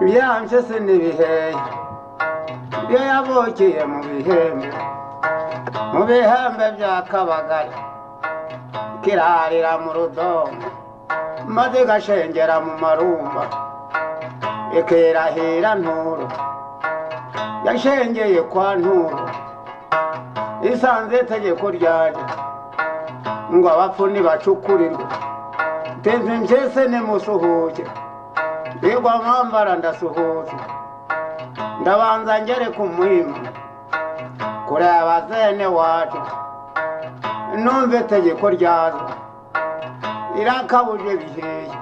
byampyese n'ibihe iyo yabukiye mu bihembe mu bihembe bya kabagari kirarira mu rudomo maze igashengera mu marumba ikirahira nturo yashengeye kwa nturo isanze itegeko ryaje ngo abapfu ntibacukurirwe tenzi mbyese nimusuhuke bigwa mwambara ndasuhuza ndabanza ngere ku muhimu kureba zene wacu numva itegeko ryazo irakabuje biheye